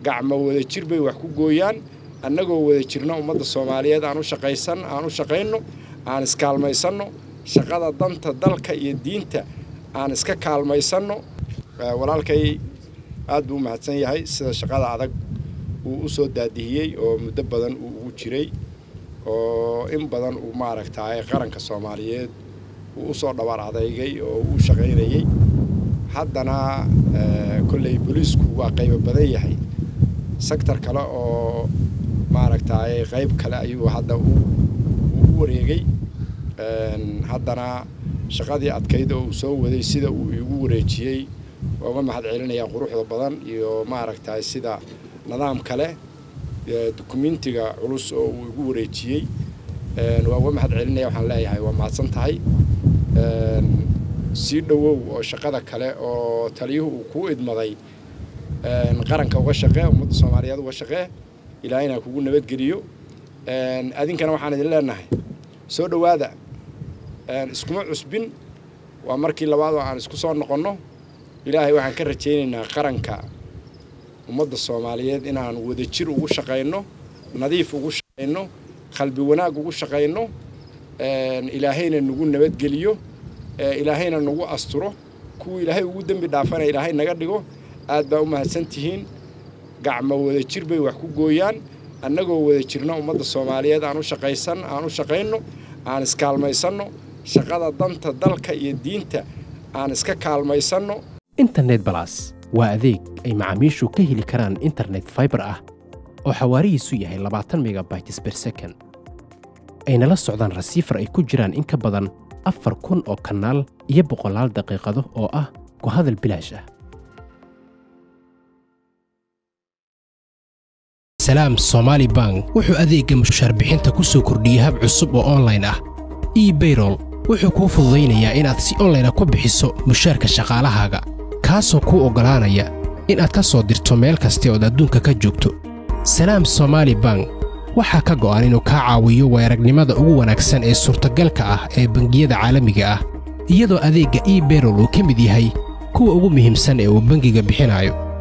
gacmo wada jir bay wax ku gooyaan annagoo wada jirna ummadda soomaaliyeed aan u shaqaysan aan u shaqayno aan iskaalmaysanno shaqada danta dalka iyo diinta aan iska kaalmaysanno walaalkay aad buu u mahadsan yahay sida shaqada adag uu u soo daadihiyey oo muddo badan uu ugu jiray oo in badan uu maaragtaay qaranka soomaaliyeed uu u soo dhabaar adeygay oo uu shaqaynayey haddana kolley booliisku waa qaybo badan yahay sektor kale oo maaragtaay qayb kale ayuu hadda u wareegay haddana shaqadii adkayd oo uu soo waday sida uu igu wareejiyey uga mahad celinayaa quruxda badan iyo maaragtaay sida nidaam kale dukumentiga culus oo uu igu wareejiyey waa uga mahad celinaya waxaan leeyahay waa mahadsan tahay sii dhowow oo shaqada kale oo taliyuhu uu kuu idmaday qaranka uga shaqee ummadda soomaaliyeed uga shaqee ilaahayna kugu nabadgeliyo adinkana waxaan idin leenahay soo dhowaada iskuma cusbin waa markii labaad oo aan isku soo noqonno ilaahay waxaan ka rajaynaynaa qaranka ummadda soomaaliyeed inaan wadajir ugu shaqayno nadiif ugu shaqayno qalbi wanaag ugu shaqayno ilaahayna nagu nabadgeliyo ilaahayna nagu asturo kuwa ilaahay ugu dembi dhaafana ilaahay naga dhigo aad baa u mahadsan tihiin gacmo wada jir bay wax ku gooyaan annagoo wada jirna ummadda soomaaliyeed aan u shaqaysan aan u shaqayno aan iskaalmaysanno shaqada danta dalka iyo diinta aan iska kaalmaysanno internet balas waa adeeg ay macaamiishu ka heli karaan internet faibar ah oo xawaarihiisu yahay labaatan megabytes ber second ayna la socdaan rasiifar ay ku jiraan in ka badan afar kun oo kanaal iyo boqolaal daqiiqado oo ah ku hadal bilaash ah salaam somaali bank wuxuu adeegga mushaar bixinta ku soo kordhiyey hab cusub oo onlayn ah ebayrol wuxuu kuu fududaynayaa inaad si onlayna ku bixiso mushaarka shaqaalahaaga kaasoo kuu oggolaanaya inaad ka soo dirto meel kasta ood adduunka ka joogto salaam somaali bank waxaa ka go'an inuu kaa caawiyo weeragnimada ugu wanaagsan ee suurtagalka ah ee bangiyada caalamiga ah iyadoo adeegga ebayrol uu ka mid yahay kuwa ugu muhiimsan ee uu bangiga bixinayo